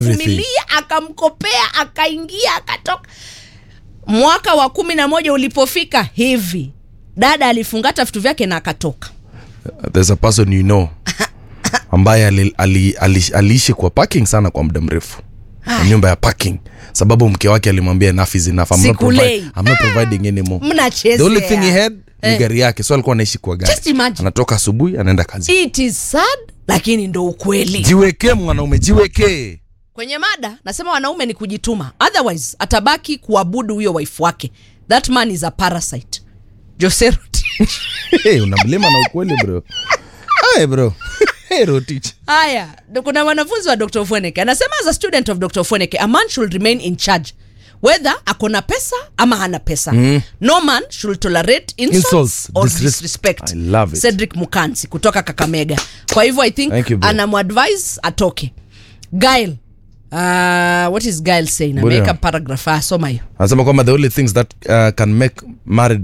vumilia akamkopea akaingia akatoka mwaka wa kumi na moja ulipofika hivi dada alifungata vitu vyake na akatoka there's a person you know ambaye ali, ali, ali, aliishi kwa parking sana kwa muda mrefu Kwa nyumba ya parking sababu mke wake alimwambia enough is enough I'm not, Sikulei. provide, I'm not providing anymore Mnachezea. the only thing he had ni Eh. gari yake so alikuwa anaishi kwa gari Just imagine. anatoka asubuhi anaenda kazi it is sad lakini ndo ukweli jiwekee mwanaume jiwekee kwenye mada nasema wanaume ni kujituma otherwise atabaki kuabudu huyo wife wake that man is a parasite Jose Rotich. hey, unamlima na ukweli bro hey, bro hey, Rotich. haya ndo kuna mwanafunzi wa dr fweneke anasema as a student of dr fweneke a man should remain in charge whether akona pesa ama hana pesa mm. no man should tolerate insults, Insults, or disres- disrespect I love it. cedric mukansi kutoka kakamega kwa hivyo i think Thank you, bro. anamuadvise atoke gail uh, what is gail saying Bwana. ameweka paragraph ah, soma hiyo anasema kwamba the only things that uh, can make married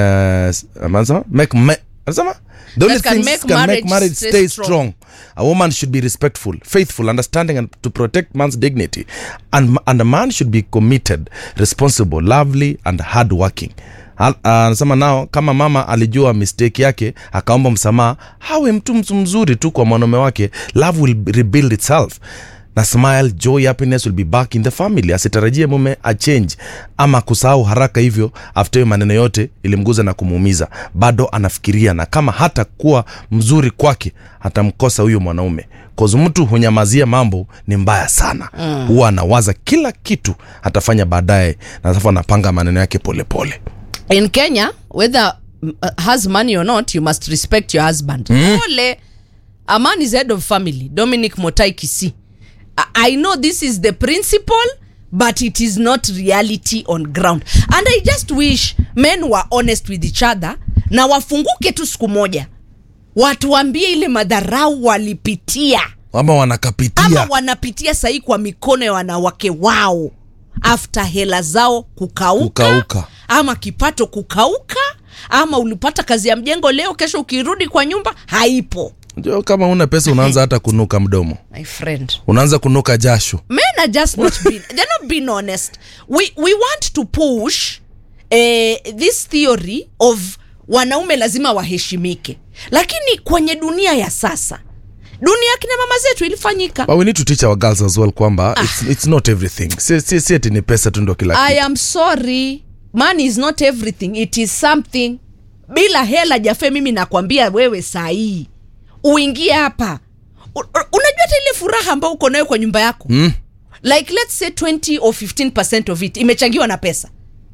uh, anasema make ma- anasema the only That can things make can make marriage marriage stay stay strong. strong a woman should be respectful faithful understanding and to protect man's dignity and, and a man should be committed responsible lovely and hard working Al- ah, anasema nao kama mama alijua mistake yake akaomba msamaha hawe mtu mtu mzuri tu kwa mwanaume wake love will rebuild itself na smile joy happiness will be back in the family asitarajie mume achange ama kusahau haraka hivyo after hiyo maneno yote ilimguza na kumuumiza bado anafikiria na kama hata kuwa mzuri kwake atamkosa huyo mwanaume kozi mtu hunyamazia mambo ni mbaya sana huwa anawaza kila kitu atafanya baadaye na alafu anapanga maneno yake polepole pole. in kenya whether mm, uh, has money or not you must respect your husband ole a man is head of family dominic motai kisi I, i know this is the principle but it is not reality on ground and i just wish men were honest with each other na wafunguke tu siku moja watuambie ile madharau walipitia ama ama wanakapitia wanapitia sahii kwa mikono ya wanawake wao after hela zao kukauka, Kukauka. ama kipato kukauka ama ulipata kazi ya mjengo leo kesho ukirudi kwa nyumba haipo Unajua kama una pesa unaanza hata kunuka mdomo my friend unaanza kunuka jasho men are just not being, they're not being honest we, we want to push eh, this theory of wanaume lazima waheshimike lakini kwenye dunia ya sasa dunia ya kina mama zetu ilifanyika but we need to teach our girls as well kwamba it's, it's not everything si, si, si ati ni pesa tu ndo kila i kitu am sorry money is not everything it is something bila hela jafe mimi nakwambia wewe sahii uingie hapa U- u- unajua hata ile furaha ambayo uko nayo kwa nyumba yako mm. like let's say 20 or 15 of it imechangiwa na pesa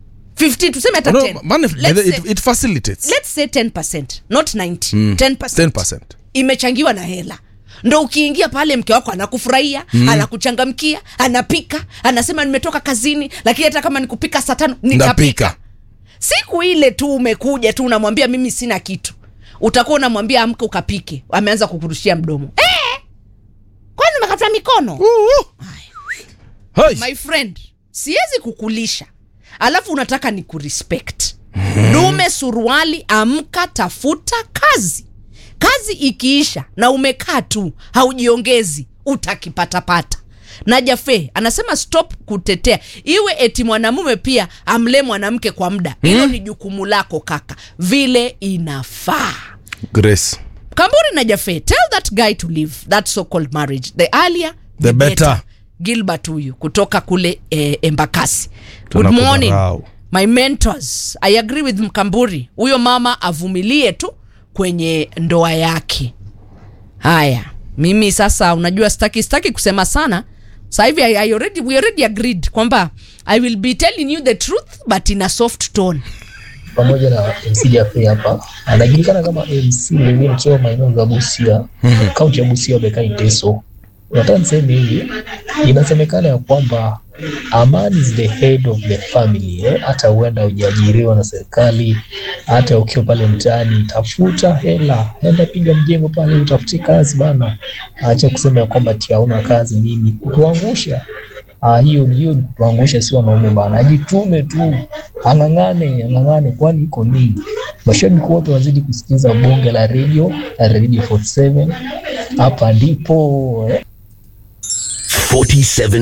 15 tuseme hata no, 10 man, let's, it, say, it facilitates let's say 10 not 90 mm. 10%, 10%. imechangiwa na hela ndo ukiingia pale mke wako anakufurahia mm. anakuchangamkia anapika anasema nimetoka kazini lakini hata kama nikupika saa tano nitapika ndapika siku ile tu umekuja tu unamwambia mimi sina kitu utakuwa unamwambia amke ukapike ameanza kukurushia mdomo eh! kwani umekata mikono Hai. my friend siwezi kukulisha alafu unataka ni kurespect dume suruali amka tafuta kazi kazi ikiisha na umekaa tu haujiongezi utakipatapata na jafe anasema stop kutetea iwe eti mwanamume pia amlee mwanamke kwa muda hilo ni jukumu lako kaka vile inafaa grace kamburi na jafe tell that guy to leave that so called marriage the earlier the, The better. better. gilbert huyu kutoka kule eh, embakasi good Tunakudharau. morning my mentors i agree with mkamburi huyo mama avumilie tu kwenye ndoa yake haya mimi sasa unajua staki staki kusema sana sasa hivi I, I already, we already agreed kwamba i will be telling you the truth but in a soft tone pamoja na MC Jaffe hapa anajulikana kama MC Levin nikiwa maeneo ya Busia, kaunti ya Busia, Bekai Teso. Nataka niseme hivi, inasemekana ya kwamba a man is the head of the family eh? Hata huenda hujaajiriwa na serikali, hata ukiwa pale mtaani, tafuta hela, enda piga mjengo pale, utafute kazi bana. Acha kusema ya kwamba ati hauna kazi nini, kutuangusha Ah, hiyo hiyo ni kutuangusha, si wanaume bana, ajitume tu, ang'ang'ane, ang'ang'ane, kwani iko nini? Mashabiki wote wazidi kusikiza bonge la radio la Radio 47 hapa ndipo eh. 47